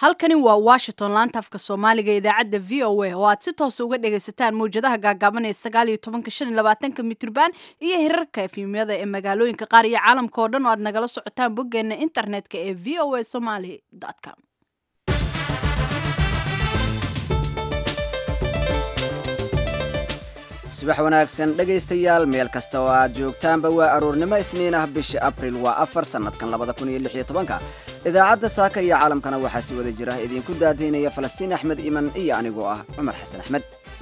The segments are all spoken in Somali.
halkani waa washington laanta afka soomaaliga ee idaacadda v o a oo aad si toosa uga dhagaysataan mawjadaha gaagaaban ee sagaal iyo tobanka shan iyo labaatanka mitrban iyo hirarka efimyada ee magaalooyinka qaar iyo caalamka oo dhan oo aad nagala socotaan boggeena internetka ee v o a somaly com subax wanaagsan dhegaystayaal meel kasta oo aad joogtaanba waa aroornimo isniin ah bisha abril waa afar sannadkan labada kun iyo lix iyo tobanka idaacadda saaka iyo caalamkana waxaa si wada jira idinku daadaynaya falastiin axmed iman iyo anigoo ah cumar xasan axmed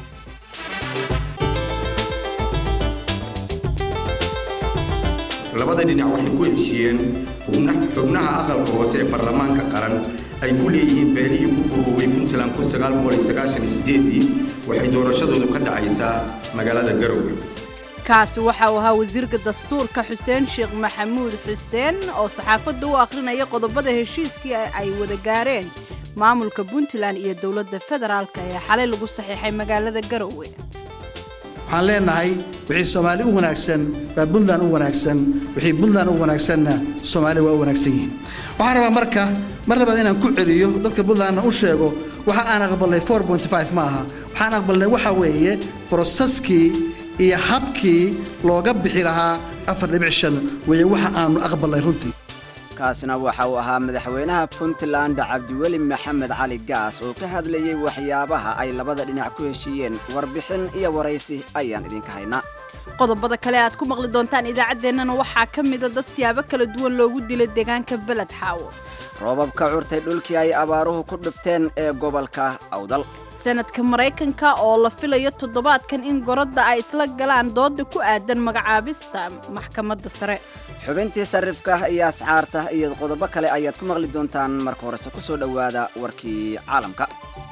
labada dhinac waxay ku heshiiyeen xubnaha aqalka hoose ee baarlamaanka qaran ay ku leeyihiin beelihii ku burooway puntland waxay doorashadoodu ka dhacaysaa magaalada garowe kaasi waxa uu ahaa wasiirka dastuurka xuseen sheekh maxamuud xuseen oo saxaafadda u akhrinaya qodobada heshiiskii ay wada gaareen maamulka puntland iyo dowladda federaalk ee xalay lagu saxiixay magaalada garowe waxaan leenahay wixii soomaali u wanaagsan baa puntland u wanaagsan wixii puntland u wanaagsanna soomaali waa u wanaagsan yihiin waxaan rabaa marka mar labaad inaan ku celiyo dadka puntlandna u sheego waxa aan aqbalnay ma aha waxaan aqbalnay waxa weeye brosaskii iyo habkii looga bixi lahaa weeye waxa aanu aqbalnay runtii kaasina waxa uu ahaa madaxweynaha puntland cabdiweli maxamed cali gaas oo ka hadlayay waxyaabaha ay labada dhinac ku heshiiyeen warbixin iyo waraysi ayaan idinka haynaa qodobada kale aad ku maqli doontaan idaacaddeenana waxaa ka mida dad siyaabo kala duwan loogu dilay deegaanka beled xaawo roobab ka curtay dhulkii ay abaaruhu ku dhufteen ee gobolka awdal sanadka maraykanka oo la filayo toddobaadkan in gorodda ay isla galaan dooda ku aadan magacaabista maxkamadda sare xubintii sarrifka iyo ascaarta iyo qodobo kale ayaad ku maqli doontaan marka horese ku soo dhowaada warkii caalamka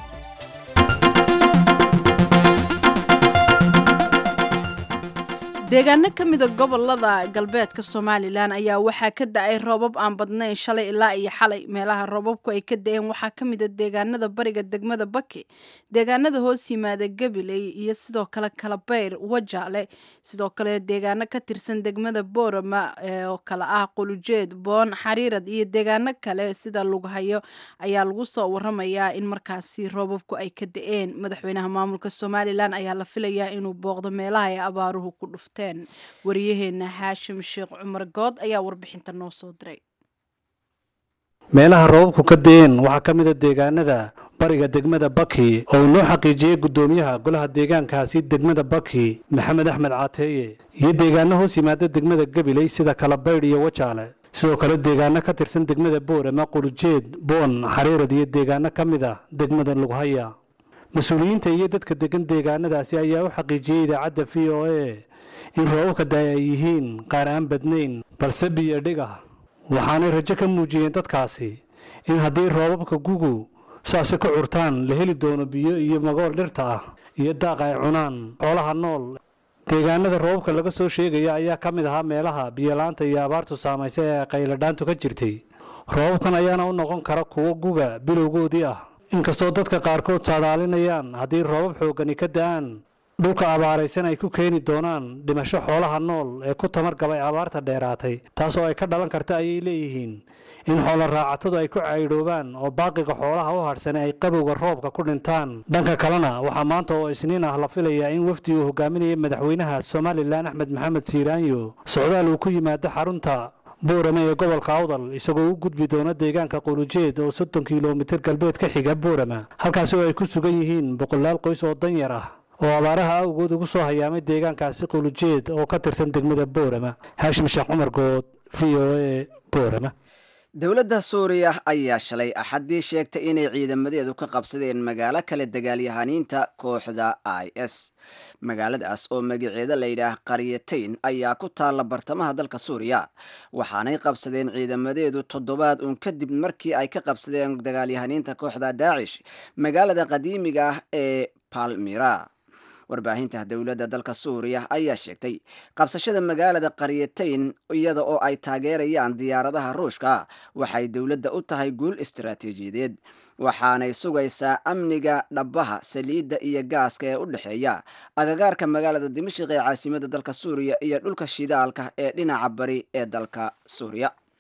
deegaano ka mida gobolada galbeedka somalilan ayaa waxaa ka da-ay roobab aan badnayn shalay ilaa iyo xalay meelaha roobabku ay ka da-een waxaa ka mida deegaanada bariga degmada baki deegaanada hoos yimaada gabiley iyo sidoo kale kalabayr wajaale sidoo kale deegaano ka tirsan degmada boorama oo kale ah qulujeed boon xariirad iyo deegaano kale sida lughayo ayaa lagu soo waramayaa in markaasi roobabku ay ka da-een madaxweynaha maamulka somalilan ayaa la filayaa inuu booqdo meelaha ay abaaruhu ku dhuftay wariyaheena haashim sheekh cumar good ayaa warbixinta noo soo diray meelaha roobabku ka da-een waxaa ka mida deegaanada bariga degmada baki oo uu noo xaqiijiyey guddoomiyaha golaha deegaankaasi degmada baki maxamed axmed caateeye iyo deegaano hoos yimaada degmada gabiley sida kalabaydh iyo wajaale sidoo kale deegaano ka tirsan degmada boorama qulujeed boon xariirad iyo deegaano ka mid ah degmada lughaya mas-uuliyiinta iyo dadka degan deegaanadaasi ayaa u xaqiijiyey idaacadda v o a in roobabka da ay yihiin qaar aan badnayn balse biyo dhig ah waxaanay rajo ka muujiyeen dadkaasi in haddii roobabka gugu saasi ka curtaan la heli doono biyo iyo magool dhirta ah iyo daaq ay cunaan xoolaha nool deegaanada roobabka laga soo sheegaya ayaa ka mid ahaa meelaha biyolaanta iyo abaartu saamaysa ee qayladhaantu ka jirtay roobabkan ayaana u noqon kara kuwo guga bilowgoodii ah inkastoo dadka qaarkood saadaalinayaan haddii roobab xooggani ka da-aan dhulka abaaraysan ay ku keeni doonaan dhimasho xoolaha nool ee ku tamar gabay abaarta dheeraatay taasoo ay ka dhalan karta ayay leeyihiin in xoolo raacatadu ay ku caydhoobaan oo baaqiga xoolaha u hadhsan ay qabowga roobka ku dhintaan dhanka kalena waxaa maanta oo isniin ah la filayaa in wafdi uu hogaaminaya madaxweynaha somalilan axmed maxamed siiraanyo socdaal uu ku yimaado xarunta boorame ee gobolka awdal isagoo u gudbi doona deegaanka qulujeed oo soddon kilomitir galbeed ka xiga boorama halkaasi oo ay ku sugan yihiin boqolaal qoys oo danyar ah oo abaaraha awgood ugu soo hayaamay deegaankaasi qulujeed oo ka tirsan degmada boorama haashim sheekh cumar good v o a boorama dowladda suuriya ayaa shalay axaddii sheegtay inay ciidamadeedu ka qabsadeen magaalo kale dagaalyahaniinta kooxda i s magaaladaas oo magaceeda layidhaah qaryatayn ayaa ku taalla bartamaha dalka suuriya waxaanay qabsadeen ciidamadeedu toddobaad uun kadib markii ay ka qabsadeen dagaalyahaniinta kooxda daacish magaalada qadiimiga ah ee palmira warbaahinta dowladda dalka suuriya ayaa sheegtay qabsashada magaalada qaryatayn iyada oo ay taageerayaan diyaaradaha ruushka waxay dowladda u tahay guul istaraatiijiyadeed waxaanay sugaysaa amniga dhabbaha saliidda iyo gaaska ee u dhexeeya agagaarka magaalada dimashik ee caasimada dalka suuriya iyo dhulka shidaalka ee dhinaca bari ee dalka suuriya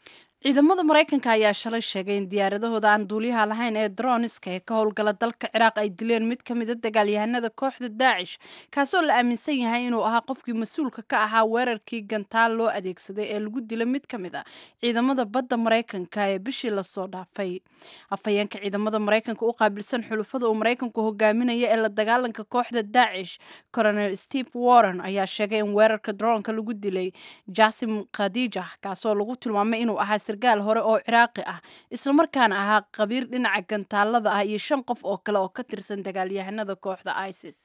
ciidamada maraykanka ayaa shalay sheegay in diyaaradahooda aan duuliyaha lahayn ee droniska ee ka howlgala dalka ciraaq ay dileen mid ka mida dagaalyahanada kooxda daacish kaasoo la aaminsan yahay inuu ahaa qofkii mas-uulka ka ahaa weerarkii gantaal loo adeegsaday ee lagu dilay mid ka mid a ciidamada badda maraykanka ee bishii lasoo dhaafay afhayeenka ciidamada maraykanka u qaabilsan xulufada uu maraykanku hogaaminaya ee la dagaalanka kooxda daacish coronel steve warren ayaa sheegay in weerarka dronka lagu dilay jasim khadija kaasoo lagu tilmaamay inuu ahaa sargaal hore oo ciraaqi ah islamarkaana ahaa qabiir dhinaca gantaalada ah iyo shan qof oo kale oo ka tirsan dagaalyahanada kooxda isis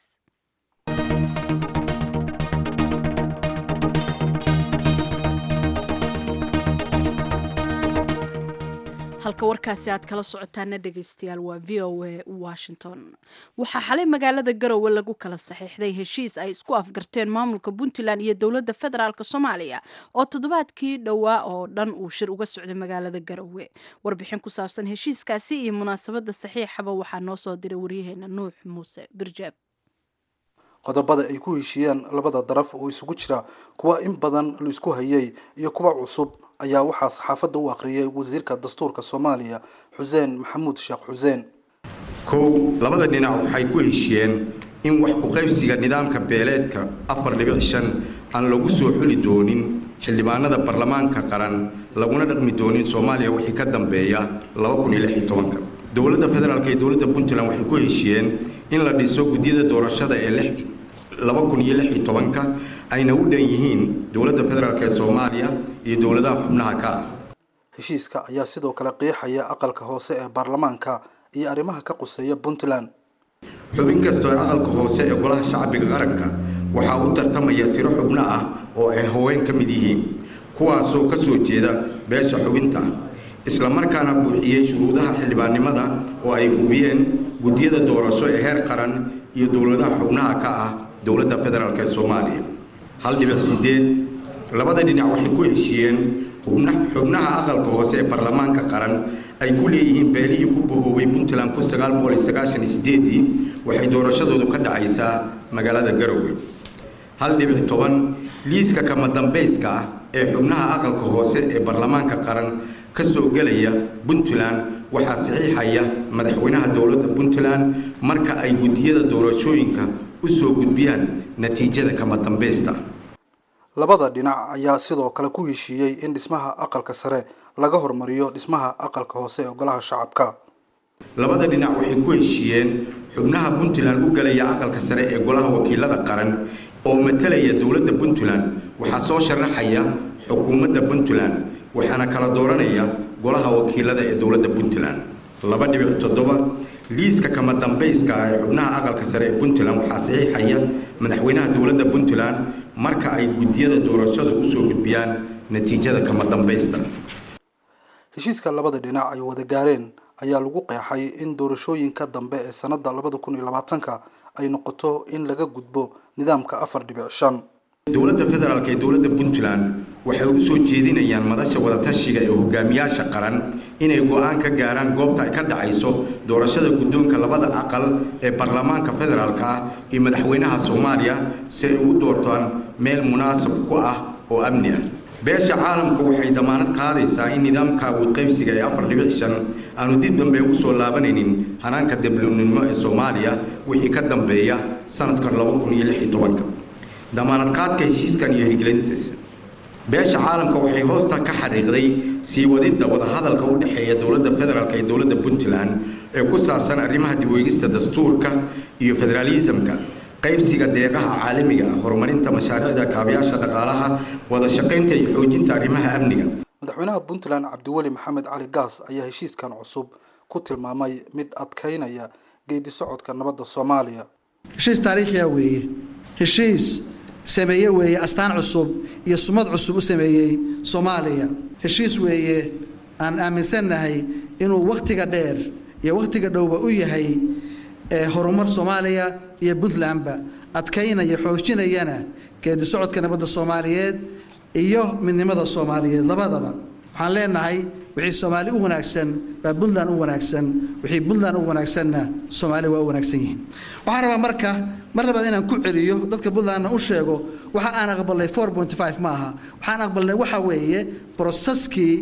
halka warkaasi aad kala socotaana dhegaystayaal waa v o a washington waxaa xalay magaalada garowe lagu kala saxiixday heshiis ay isku afgarteen maamulka puntland iyo dowladda federaalk soomaaliya oo toddobaadkii dhowaa oo dhan uu shir uga socday magaalada garowe warbixin ku saabsan heshiiskaasi iyo munaasabadda saxiixaba waxaa noo soo diray waryaheena nuux muuse birjaab qodobada ay ku heshiiyeen labada daraf oo isugu jira kuwa in badan la isku hayay iyo kuwa cusub ayaa waxaa saxaafadda u akhriyay wasiirka dastuurka soomaaliya xuseen maxamuud sheekh xuseen kow labada dhinac waxay ku heshiyeen in wax ku-qaybsiga nidaamka beeleedka afar dhibic shan aan lagu soo xuli doonin xildhibaanada baarlamaanka qaran laguna dhaqmi doonin soomaaliya wixii ka dambeeya dowladda federaalk iyo dowladda puntland waxay ku heshiyeen in la dhiso gudyada doorashada ee ka ayna u dhan yihiin dowladda federaalk ee soomaaliya iyo dowladaha xubnaha ka ah heshiiska ayaa sidoo kale qiixaya aqalka hoose ee baarlamaanka iyo arrimaha ka quseeya puntland xubin kastoo ee aqalka hoose ee golaha shacbiga qaranka waxaa u tartamaya tiro xubno ah oo ay haween ka mid yihiin kuwaasoo ka soo jeeda beesha xubinta islamarkaana buuxiyey shuruudaha xildhibaannimada oo ay hubiyeen gudyada doorasho ee heer qaran iyo dowladaha xubnaha ka ah dowladda federaalk ee soomaaliya hal dhibic sideed labada dhinac waxay ku heshiiyeen xubnaha aqalka hoose ee baarlamaanka qaran ay ku leeyihiin beelihii ku bahoobay puntland ii waxay doorashadoodu ka dhacaysaa magaalada garowe hal dhibic toban liiska kama dambayska ah ee xubnaha aqalka hoose ee baarlamaanka qaran ka soo gelaya puntland waxaa saxiixaya madaxweynaha dowladda puntland marka ay guddiyada doorashooyinka u soo gudbiyaan natiijada kama dambaysta labada dhinac ayaa sidoo kale ku heshiiyey in dhismaha aqalka sare laga hormariyo dhismaha aqalka hoose ee golaha shacabka labada dhinac waxay ku heshiiyeen xubnaha puntland u galaya aqalka sare ee golaha wakiilada qaran oo matalaya dowladda puntland waxaa soo sharaxaya xukuumadda puntland waxaana kala dooranaya golaha wakiilada ee dowladda puntland laba dhibic toddoba liiska kama dambayska ah ee xubnaha aqalka sare ee puntland waxaa saxiixaya madaxweynaha dowladda puntland marka ay guddiyada doorashada usoo gudbiyaan natiijada kama dambaysta heshiiska labada dhinac ay wada gaareen ayaa lagu qeexay in doorashooyinka dambe ee sanada labada kun iyo labaatanka ay noqoto in laga gudbo nidaamka afar dhibic shan dowladda federaalk ee dowladda puntland waxay u soo jeedinayaan madasha wadatashiga ee hogaamiyaasha qaran inay go-aan ka gaaraan goobta ay ka dhacayso doorashada guddoonka labada aqal ee baarlamaanka federaalk ah iyo madaxweynaha soomaaliya si ay ugu doortaan meel munaasab ku ah oo amni ah beesha caalamka waxay damaanad qaadaysaa in nidaamka awood qaybsiga ee afar dhibic shan aanu dib dambe ugu soo laabanaynin hanaanka deblinimo ee soomaaliya wixii ka dambeeya sanadkan damaanad qaadka heshiiskan iyo hirgelintiisa beesha caalamka waxay hoosta ka xariiqday sii wadidda wadahadalka u dhexeeya dowladda federaalk iyo dowladda puntland ee ku saabsan arrimaha dib weegista dastuurka iyo federaalisamka qaybsiga deeqaha caalamiga ah horumarinta mashaariicda kaabayaasha dhaqaalaha wada shaqaynta iyo xoojinta arrimaha amniga madaxweynaha puntland cabdiweli maxamed cali gaas ayaa heshiiskan cusub ku tilmaamay mid adkaynaya geedi socodka nabadda soomaaliya heshiis taariikhiya weeye heshiis sameeye weeye astaan cusub iyo sumad cusub u sameeyey soomaaliya heshiis weeye aan aaminsannahay inuu wakhtiga dheer iyo wakhtiga dhowba u yahay horumar soomaaliya iyo puntlandba adkaynaya xoojinayana geedi socodka nabadda soomaaliyeed iyo midnimada soomaaliyeed labadaba waxaan leenahay wixii soomaali u wanaagsan baa puntland u wanaagsan wixii puntland u wanaagsanna soomaali waa u wanaagsan yihiin waxaan rabaa marka mar labaad inaan ku celiyo dadka puntlandna u sheego waxa aan aqbalnay four point five ma aha waxaan aqbalnay waxa weeye broseskii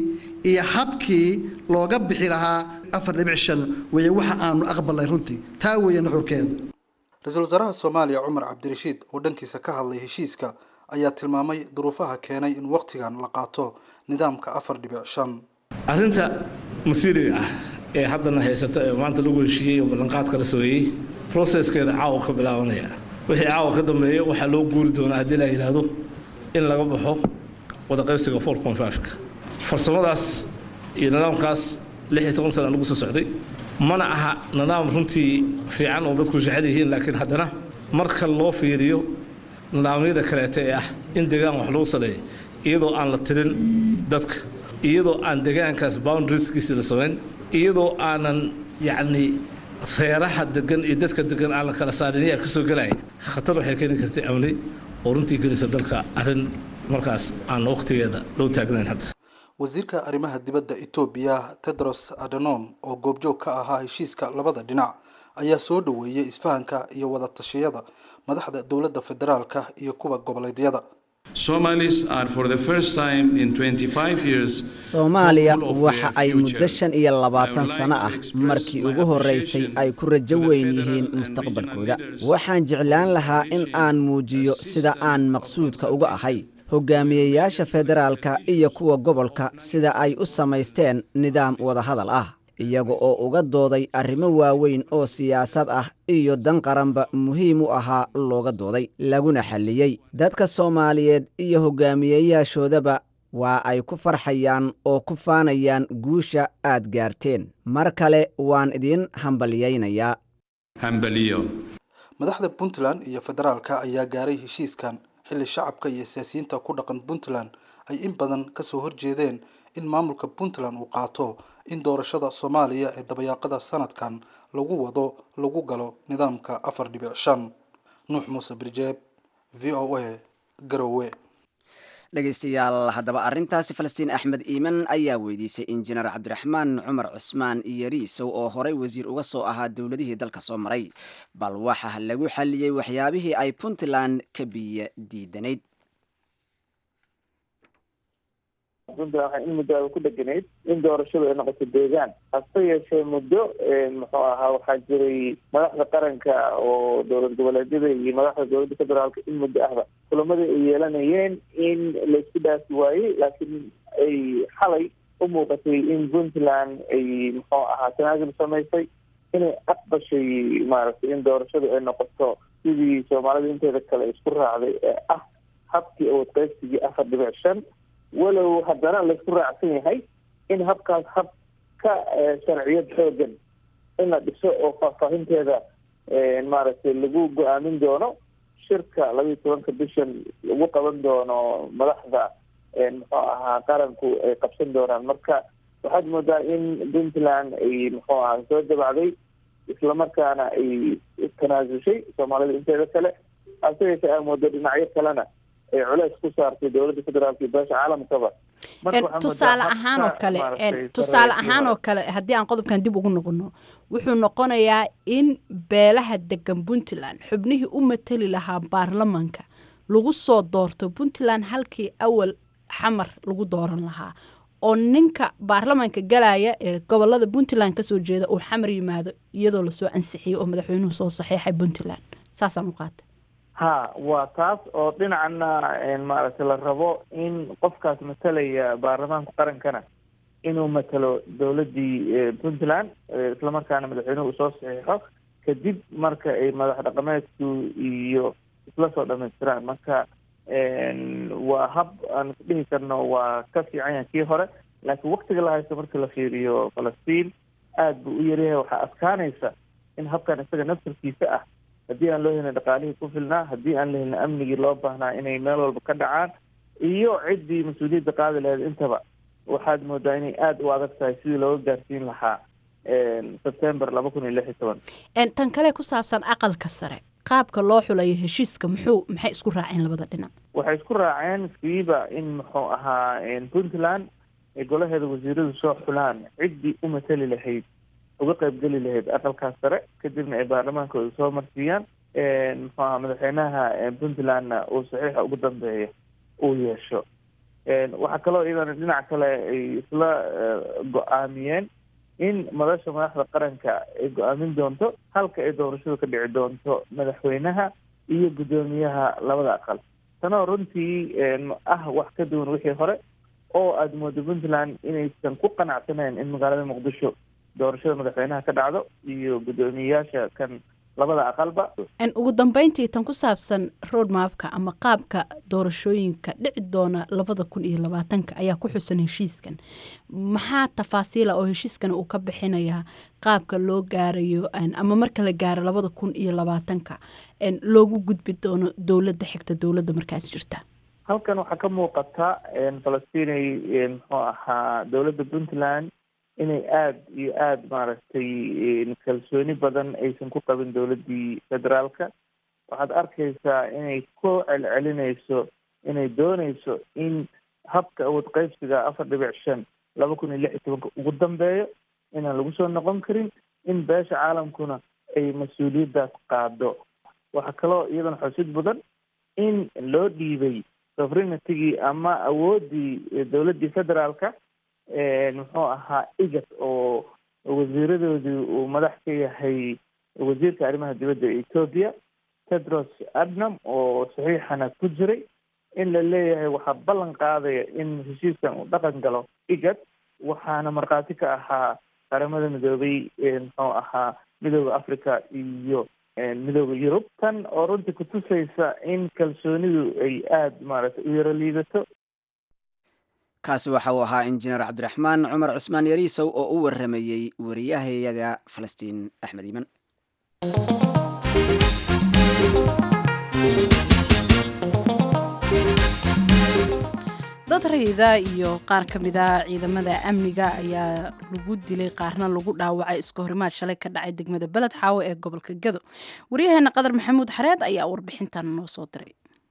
iyo habkii looga bixi lahaa afar dhibic shan weeye waxa aanu aqbalnay runtii taa weeye nuxurkeedu ra-iisul wasaaraha soomaaliya cumar cabdirashiid oo dhankiisa ka hadlay heshiiska ayaa tilmaamay duruufaha keenay in wakhtigan la qaato nidaamka afar dhibic shan arrinta masiiriga ah ee haddana haysata ee maanta lagu heshiiyey oo ballanqaadka la sameeyey processkeeda caawa ka bilaabanaya wixii caawa ka dambeeya waxaa loo guuri doonaa haddii la yidhaahdo in laga baxo wadaqaybsiga four point five-ka farsamadaas iyo nidaamkaas lix iyo toban sana lagu soo socday mana aha nidaam runtii fiican oo dadku jecel yihiin laakiin haddana marka loo fiiriyo nidaamyada kaleeta ee ah in deegaan wax lagu saleeyo iyadoo aan la tirin dadka iyadoo aan deegaankaas boundarieskiisi la samayn iyadoo aanan yacni reeraha degan iyo dadka degan aan la kala saarin ayaa ka soo gelaya khatar waxay keeni kartay amni oo runtii gelisa dalka arrin markaas aan wakhtigeeda loo taagnayn hadda wasiirka arrimaha dibadda etoobiya tedros adhanom oo goobjoog ka ahaa heshiiska labada dhinac ayaa soo dhoweeyey isfahanka iyo wada tashiyada madaxda dowladda federaalka iyo kuwa goboleedyada soomaaliya waxa ay muddo shan iyo labaatan sano ah markii ugu horraysay ay ku rajo weyn yihiin mustaqbalkooda waxaan jeclaan lahaa in aan muujiyo sida aan maqsuudka uga ahay hogaamiyeyaasha federaalka iyo kuwa gobolka sida ay u samaysteen nidaam wadahadal ah iyaga oo uga dooday arrimo waaweyn oo siyaasad ah iyo dan qaranba muhiim u ahaa looga dooday laguna xalliyey dadka soomaaliyeed iyo hogaamiyeyaashoodaba waa ay ku farxayaan oo ku faanayaan guusha aad gaarteen mar kale waan idiin hambalyaynayaa madaxda puntland iyo federaalka ayaa gaaray heshiiskan xilli shacabka iyo siyaasiyiinta ku dhaqan puntland ay in badan kasoo horjeedeen in maamulka puntland uu qaato in doorashada soomaaliya ee dabayaaqada sanadkan lagu wado lagu galo nidaamka afar dhibic shan nuux muuse birjeeb v o a garowe dhegaystayaal haddaba arrintaasi falastiin axmed iiman ayaa weydiisay injineer cabdiraxmaan cumar cusmaan iyoriisow oo horey wasiir uga soo ahaa dowladihii dalka soo maray bal waxa lagu xalliyey waxyaabihii ay puntland ka biyo diidanayd puntland waxaa in muddo a ku dheganayd in doorashadu ay noqoto deegaan hase yeeshee muddo muxuu ahaa waxaa jiray madaxda qaranka oo dowlad goboleedyada iyo madaxda dowladda federaalka in muddo ahba kulamadii ay yeelanayeen in laysku dhaafi waayey laakiin ay xalay u muuqatay in puntland ay muxuu ahaa tanaasul samaysay inay aqbashay maaragtay in doorashadu ay noqoto sidii soomaalida inteeda kale isku raacday ee ah habkii awood qaybsigii afar dhibic shan walow haddana laysku raacsan yahay in habkaas hab ka sharciyad xoogan in la dhiso oo faahfaahinteeda maaragtay lagu go-aamin doono shirka labayo tobanka bishan lagu qaban doono madaxda muxuu ahaa qaranku ay qabsan doonaan marka waxaad moodaa in puntland ay muxuu ahaa soo dabacday islamarkaana ay tanaasushay soomaalida inteeda kale hase yeeshee aa moodo dhinacyo kalena ay culeys ku saartay dowladda federaalka iyo beesha caalamkaba tusaale ahaan oo kale tusaale ahaan oo kale haddii aan qodobkan dib ugu noqono wuxuu noqonayaa in beelaha degan puntland xubnihii u matali lahaa baarlamanka lagu soo doorto puntland halkii awal xamar lagu dooran lahaa oo ninka baarlamanka galaya ee gobolada puntland kasoo jeeda uu xamar yimaado iyadoo lasoo ansixiyey oo madaxweynuhu soo saxiixay puntland saasaan u qaatay ha waa taas oo dhinacana maaragtay la rabo in qofkaas matalaya baarlamaanka qarankana inuu matalo dowladdii puntland islamarkaana madaxweynuhu uu soo saxiixo kadib marka ay madax dhaqameedku iyo isla soo dhamaystiraan marka waa hab aan isdhihi karno waa ka fiican yahay kii hore laakiin waktiga la haysto marka la fiiriyo falastiin aada buu u yaryahay waxaa adkaanaysa in habkan isaga naftarkiisa ah haddii aan loo helin dhaqaalihii ku filnaa haddii aan la helin amnigii loo baahnaa inay meel walba ka dhacaan iyo ciddii mas-uuliyadda qaadi lahayd intaba waxaad moodaa inay aada u adag tahay sidii looga gaarsiin lahaa sebtember laba kun iyo lix iyo toban tan kale ku saabsan aqalka sare qaabka loo xulayo heshiiska muxuu maxay isku raaceen labada dhinac waxay isku raaceen siiba in muxuu ahaa puntland ay golaheeda wasiiradu soo xulaan ciddii u matali lahayd uga qaybgeli lahayd aqalkaas sare kadibna ay baarlamaankooda soo marsiiyaan muxuu ahaa madaxweynaha puntlandna uu saxiixa ugu dambeeya uu yeesho waxaa kaloo iyadana dhinac kale ay isla go-aamiyeen in madasha madaxda qaranka ay go-aamin doonto halka ay doorashadu ka dhici doonto madaxweynaha iyo guddoomiyaha labada aqal tanoo runtii ah wax ka duwan wixii hore oo aada moodo puntland inaysan ku qanacsaneyn in magaalada muqdisho doorashada madaxweynaha ka dhacdo iyo guddoomiyeyaasha kan labada aqalba ugu dambeyntii tan ku saabsan road mapka ama qaabka doorashooyinka dhici doona labada kun iyo labaatanka ayaa ku xusan heshiiskan maxaa tafaasiila oo heshiiskan uu ka bixinayaa qaabka loo gaarayo ama marka la gaaro labada kun iyo labaatanka loogu gudbi doono dowladda xigta dowladda markaas jirta halkan waxaa ka muuqata falastinay muxuu ahaa dowladda puntland inay aada iyo aada maaragtay kalsooni badan aysan ku qabin dowladdii federaalka waxaad arkaysaa inay ku celcelinayso inay doonayso in habka awood qaybsiga afar dhibic shan laba kun iyo lix iyo tobanka ugu dambeeyo inaan lagu soo noqon karin in beesha caalamkuna ay mas-uuliyaddaas qaado waxaa kaloo iyadana xusid badan in loo dhiibay sovereignitygii ama awooddii dowladdii federaalka muxuu ahaa igat oo wasiiradoodii uu madax ka yahay wasiirka arrimaha dibadda ee ethoopia tedros adnam oo saxiixana ku jiray in la leeyahay waxaa ballan qaadaya in heshiiskan uu dhaqan galo igat waxaana markhaati ka ahaa qaramada midoobay muxuu ahaa midooda africa iyo midooda yurub tan oo runtii kutusaysa in kalsoonidu ay aada maaragtay u yaro liidato kaasi waxa uu ahaa injineer cabdiraxmaan cumar cusmaan yariisow oo u waramayey wariyahayaga falastiin axmed iiman dad rayida iyo qaar ka mida ciidamada amniga ayaa lagu dilay qaarna lagu dhaawacay iska horimaad shalay ka dhacay degmada beled xaawo ee gobolka gado waryaheena qadar maxamuud xareed ayaa warbixintan noo soo diray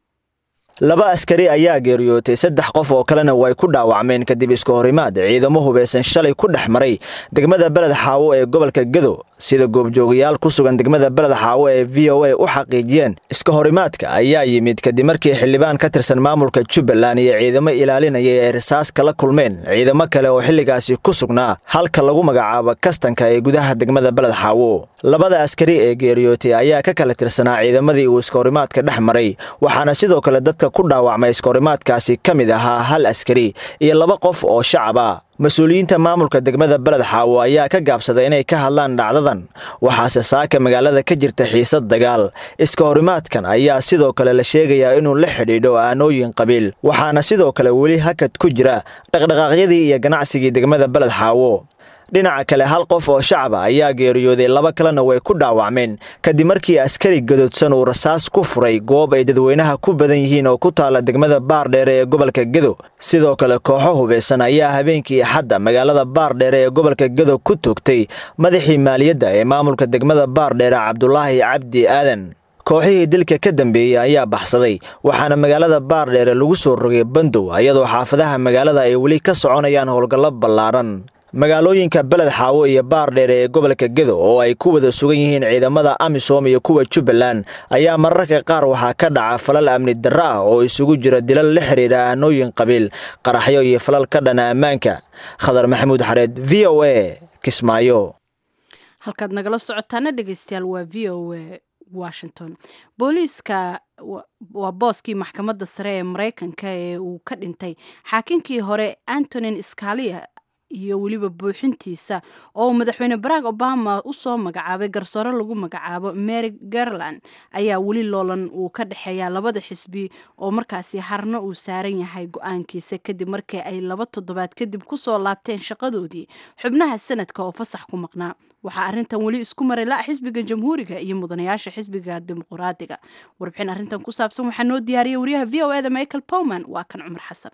laba askari ayaa geeriyootay saddex qof oo kalena way ku dhaawacmeen kadib iska horimaad ciidamo hubeysan shalay ku dhex maray degmada beled xaawo ee gobolka gado sida goobjoogayaal ku sugan degmada beled xaawo ee v o a u xaqiijiyeen iska horimaadka ayaa yimid kadib markii xildhibaan ka tirsan maamulka jubbaland iyo ciidamo ilaalinaya ay risaas kala kulmeen ciidamo kale oo xilligaasi ku sugnaa halka lagu magacaabo kastanka ee gudaha degmada beled xaawo labada askari ee geeriyootay ayaa ka kala tirsanaa ciidamadii uu iska horimaadka dhex maray waxaana sidoo kale dadka ku dhaawacmay iskahorimaadkaasi ka mid ahaa hal askari iyo laba qof oo shacab ah mas-uuliyiinta maamulka degmada beled xaawo ayaa ka gaabsaday inay ka hadlaan dhacdadan waxaase saaka magaalada ka jirta xiisad dagaal iska horimaadkan ayaa sidoo kale la sheegayaa inuu la xidhiidho aanooyin qabiil waxaana sidoo kale weli hakad ku jira dhaqdhaqaaqyadii iyo ganacsigii degmada beled xaawo dhinaca kale hal qof oo shacaba ayaa geeriyooday laba kalena way ku dhaawacmeen kadib markii askari gadoodsan uu rasaas ku furay goob ay dadweynaha ku badan yihiin oo ku taala degmada baardheere ee gobolka gedo sidoo kale kooxo hubeysan ayaa habeenkii axadda magaalada baardheere ee gobolka gedo ku toogtay madaxii maaliyadda ee maamulka degmada baardheere cabdulaahi cabdi aadan kooxihii dilka ka dambeeyey ayaa baxsaday waxaana magaalada baardheere lagu soo rogay bandow iyadoo xaafadaha magaalada ay weli ka soconayaan howlgallo ballaaran magaalooyinka beled xaawo iyo baardheere ee gobolka gedo oo ay ku wada sugan yihiin ciidamada amisom iyo kuwa jubbaland ayaa mararka qaar waxaa ka dhaca falal amni darro ah oo isugu jira dilal la xidhiidha aanooyin qabiil qaraxyo iyo falal ka dhana ammaanka khadar maxamuud xareed v o a kismaayo halkaad nagala socotaana dhegeystayaal waa v o a washington booliiska waa booskii maxkamadda sare ee mareykanka ee uu ka dhintay xaakinkii hore antonin scalia iyo weliba buuxintiisa oo madaxweyne barack obama usoo magacaabay garsoore lagu magacaabo mary garland ayaa weli loolan uu ka dhexeeya labada xisbi oo markaasi harna uu saaran yahay go-aankiisa kadib markii ay laba toddobaad kadib kusoo laabteen shaqadoodii xubnaha sanadka oo fasax ku maqnaa waxaa arrintan weli isku maray la xisbiga jamhuuriga iyo mudanayaasha xisbiga dimuqraadiga warbixin arrintan ku saabsan waxaa noo diyaariyay wariyaha v o eda michael powman waa kan cumar xasan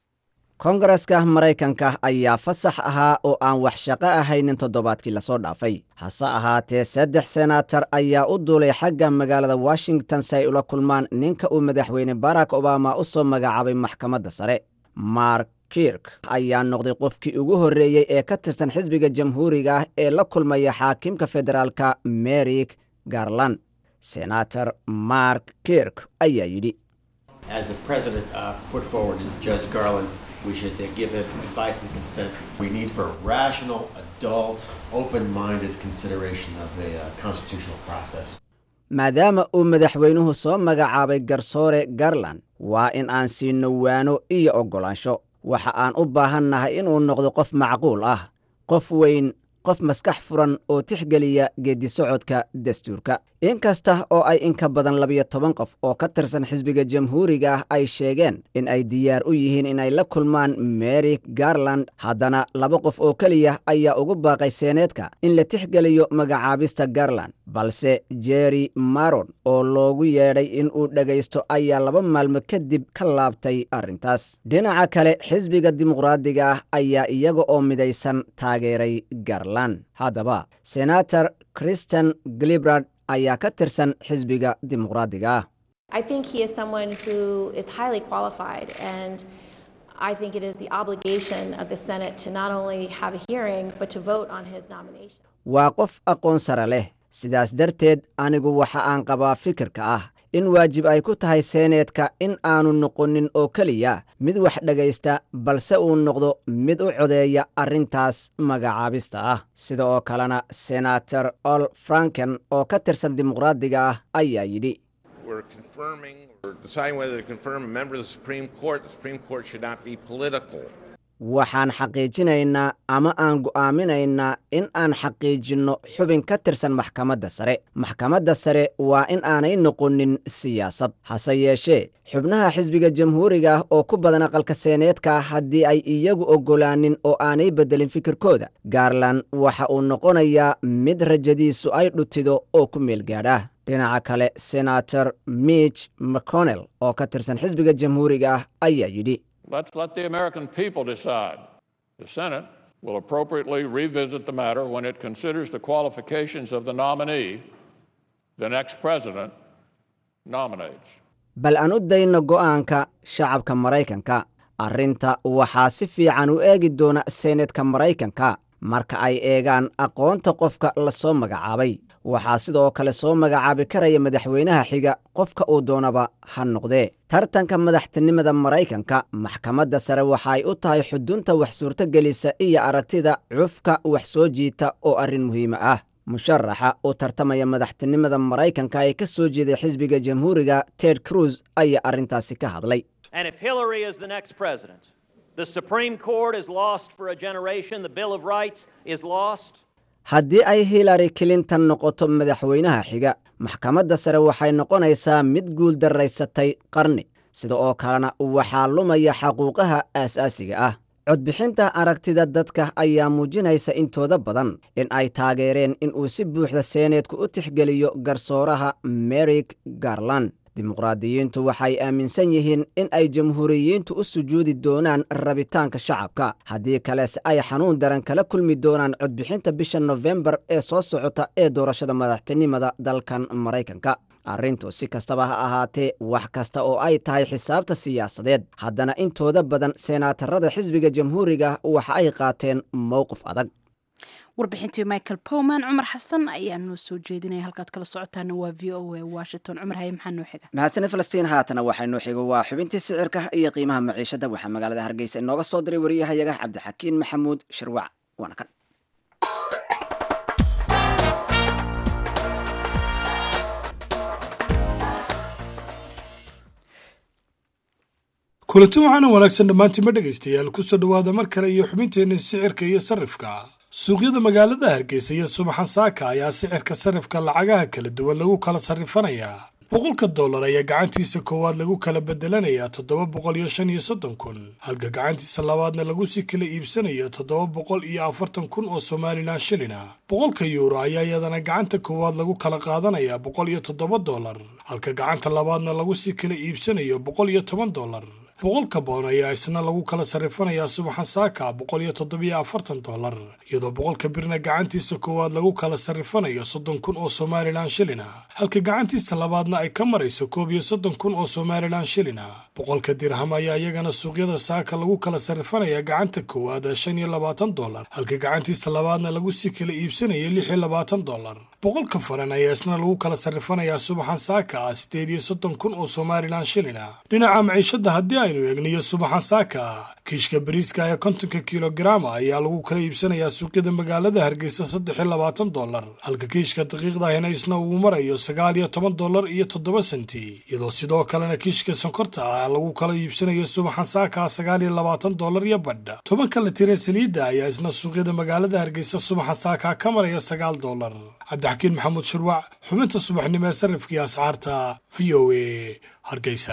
koongareska maraykanka ayaa fasax ahaa oo aan wax shaqo ahaynin toddobaadkii lasoo dhaafay hase ahaatee saddex senaatar ayaa u duulay xagga magaalada washington si ay ula kulmaan ninka uu madaxweyne barack obama u soo magacaabay maxkamadda sare mark kirk ayaa noqday qofkii ugu horreeyey ee ka tirsan xisbiga jamhuuriga ah ee la kulmaya xaakimka federaalka merik garland senator mark kirk ayaa yidhi As the president uh, put forward to Judge Garland, we should uh, give him advice and consent. We need for rational, adult, open-minded consideration of the uh, constitutional process. maadaama uu madaxweynuhu soo magacaabay garsoore garland waa in aan siino waano iyo oggolaansho waxa aan u baahannahay inuu noqdo qof macquul ah qof weyn qof maskax furan oo tixgeliya geeddisocodka dastuurka inkasta oo ay in ka badan labiyo toban qof oo ka tirsan xisbiga jamhuuriga ah ay sheegeen in ay diyaar u yihiin inay la kulmaan mary garland haddana laba qof oo keliya ayaa ugu baaqay seeneedka in la tixgeliyo magacaabista garland balse jerry maron oo loogu yeedhay in uu dhegaysto ayaa laba maalmo kadib ka laabtay arrintaas dhinaca kale xisbiga dimuqraadiga ah ayaa iyaga oo midaysan taageeray garland haddaba senator christian glibrad ayaa ka tirsan xisbiga dimuqraadiga ah I think he is someone who is highly qualified, and I think it is the obligation of the Senate to not only have a hearing, but to vote on his nomination. waa qof aqoon sare leh sidaas darteed anigu waxa aan qabaa fikirka ah in waajib ay ku tahay seeneedka in aanu noqonin oo keliya mid wax dhegaysta balse uu noqdo mid u codeeya arrintaas magacaabista ah sida oo kalena senator ol franken oo ka tirsan dimuqraadiga ah ayaa yidhi We're confirming or deciding whether to confirm a member of the Supreme Court. The Supreme Court should not be political. waxaan xaqiijinaynaa ama aan go'aaminaynaa in aan xaqiijinno xubin ka tirsan maxkamadda sare maxkamadda sare waa in aanay noqonin siyaasad hase yeeshee xubnaha xisbiga jamhuuriga ah oo ku badan aqalka seeneedka haddii ay iyagu oggolaanin oo aanay beddelin fikirkooda gaarland waxa uu noqonayaa mid rajadiisu ay dhutido oo ku meel gaadha dhinaca kale senator mitch mcconnell oo ka tirsan xisbiga jamhuuriga ah ayaa yidhi Let's let the American people decide. The Senate will appropriately revisit the matter when it considers the qualifications of the nominee the next president nominates. bal aan u dayno go'aanka shacabka maraykanka arrinta waxaa si fiican u eegi doona seenadka maraykanka marka ay eegaan aqoonta qofka la soo magacaabay waxaa sidoo kale soo magacaabi karaya madaxweynaha xiga qofka uu doonaba ha noqdee tartanka madaxtinimada maraykanka maxkamadda sare waxaay u tahay xudunta wax suurtogelisa iyo aragtida cufka wax soo jiita oo arrin muhiima ah musharaxa u tartamaya madaxtinimada maraykanka ee ka soo jeeday xisbiga jamhuuriga ted cruz ayaa arrintaasi ka hadlay And if Hillary is the next president, the Supreme Court is lost for a generation, the Bill of Rights is lost. haddii ay hillary clinton noqoto madaxweynaha xiga maxkamadda sare waxay noqonaysaa mid guul daraysatay qarni sida oo kalena waxaa lumaya xaquuqaha aasaasiga ah codbixinta aragtida dadka ayaa muujinaysa intooda badan in ay taageereen in uu si buuxda seeneedku u tixgeliyo garsooraha merik garland dimuqraadiyiintu waxay aaminsan yihiin in ay jamhuuriyiintu u sujuudi doonaan rabitaanka shacabka haddii kalese ay xanuun daran kala kulmi doonaan codbixinta bisha nofembar ee soo socota ee doorashada madaxtinimada dalkan maraykanka arrintu si kastaba ha ahaatee wax kasta oo ay tahay xisaabta siyaasadeed haddana intooda badan seenaatarada xisbiga jamhuuriga waxa ay qaateen mowqif adag warbixintii michael powman cumar xasan ayaa noo soo jeedinaya halkaad kala socotaana waa v o a washington cumar haye maxaa noo xiga mahadsanid falastiin haatana waxaa noo xigo waa xubintii sicirka iyo qiimaha maciishada waxaa magaalada hargeysa inooga soo diray wariyahayaga cabdixakiin maxamuud shirwac waana kan kulanti waxaana wanaagsan dhammaantiinma dhegaystayaal kusoo dhowaada mar kale iyo xubinteenna sicirka iyo sarrifka suuqyada magaalada hargeysa iyo subaxa saaka ayaa sicirka sarrifka lacagaha kala duwan lagu kala sarrifanayaa boqolka dollar ayaa gacantiisa koowaad lagu kala bedelanayaa toddoba boqol iyo shan iyo soddon kun halka gacantiisa labaadna lagu sii kala iibsanayo toddoba boqol iyo afartan kun oo somalilan shilina boqolka yuuro ayaa iyadana gacanta koowaad lagu kala qaadanayaa boqol iyo toddoba dollar halka gacanta labaadna lagu sii kala iibsanayo boqol iyo toban dollar boqolka boon ayaa isna lagu kala sarrifanayaa subaxan saaka boqol iyo toddobiyo afartan dollar iyadoo boqolka birna gacantiisa koowaad lagu kala sarrifanayo soddon kun oo somalilan shilina halka gacantiisa labaadna ay ka marayso koob iyo soddon kun oo somalilan shilina boqolka dirham ayaa iyagana suuqyada saaka lagu kala sarrifanaya gacanta koowaad shan iyo labaatan dollar halka gacantiisa labaadna lagu sii kala iibsanaya lix iyo labaatan dollar boqolka faran ayaa isna lagu kala sarrifanayaa subaxan saaka ah sideed iyo soddon kun oo somalilan shilina dhinaca maciishada haddii aynu eegniyo subaxan saaka kiishka bariiska ee kontonka kilogaraama ayaa lagu kala iibsanayaa suuqyada magaalada hargeysa saddex iyo labaatan dollar halka kiishka daqiiqdahina isna uu marayo sagaal iyo toban dollar iyo toddoba senti iyadoo sidoo kalena kiishka sonkorta ah lagu kala iibsanayo subaxan saaka sagaal iyo labaatan dollar iyo badh tobanka la tire saliidda ayaa isna suuqyada magaalada hargeysa subaxan saaka ka maraya sagaal dollar cabdixakiin maxamuud shirwac xubinta subaxnimo ee sarrifkii ascaarta v o a hargeysa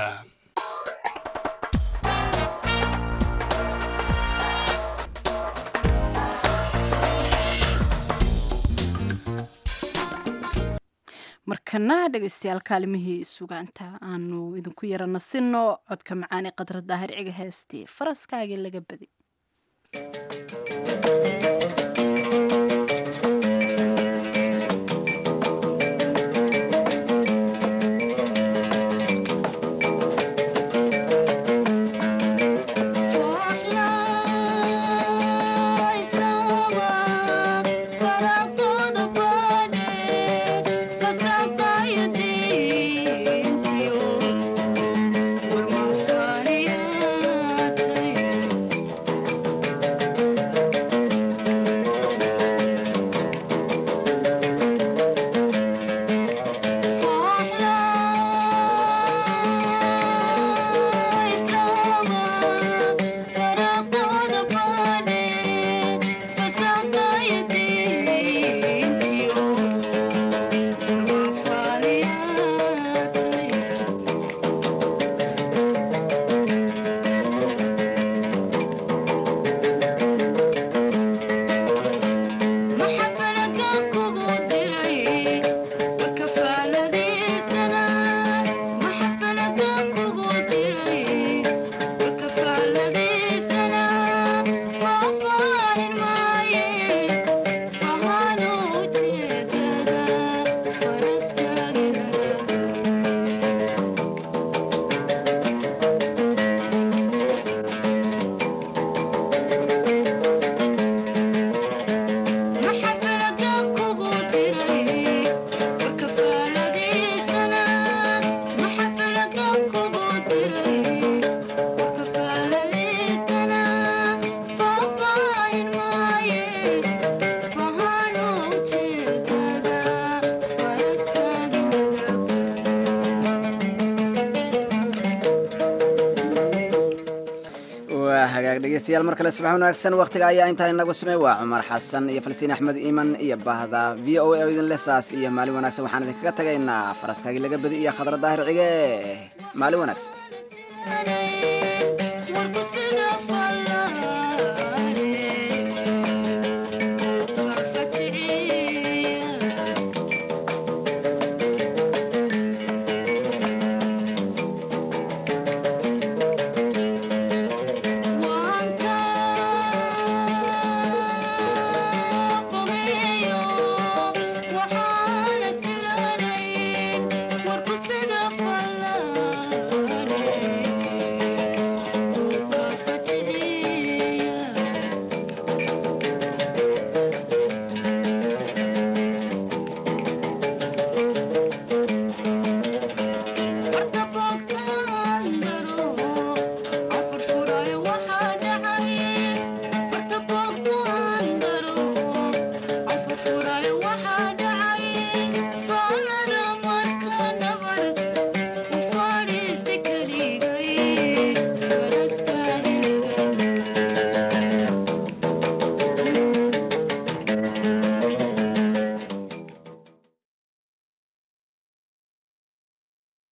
markana dhegaystayaal kaalimihii sugaanta aanu idinku yara nasino codka macaani qadra daahir ciga heestii faraskaagii laga badi hagaag dhegeystayaal mar kale subax wanaagsan wakhtiga ayaa intaa inagu samey waa cumar xasan iyo falsiin axmed iiman iyo bahda v o a oo idin lesaas iyo maalin wanaagsan waxaan idinkaga tagaynaa faraskaagii laga badi iyo khadra daahir cige maalin wanaagsan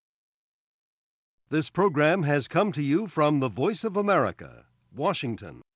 This program has come to you from the Voice of America, Washington.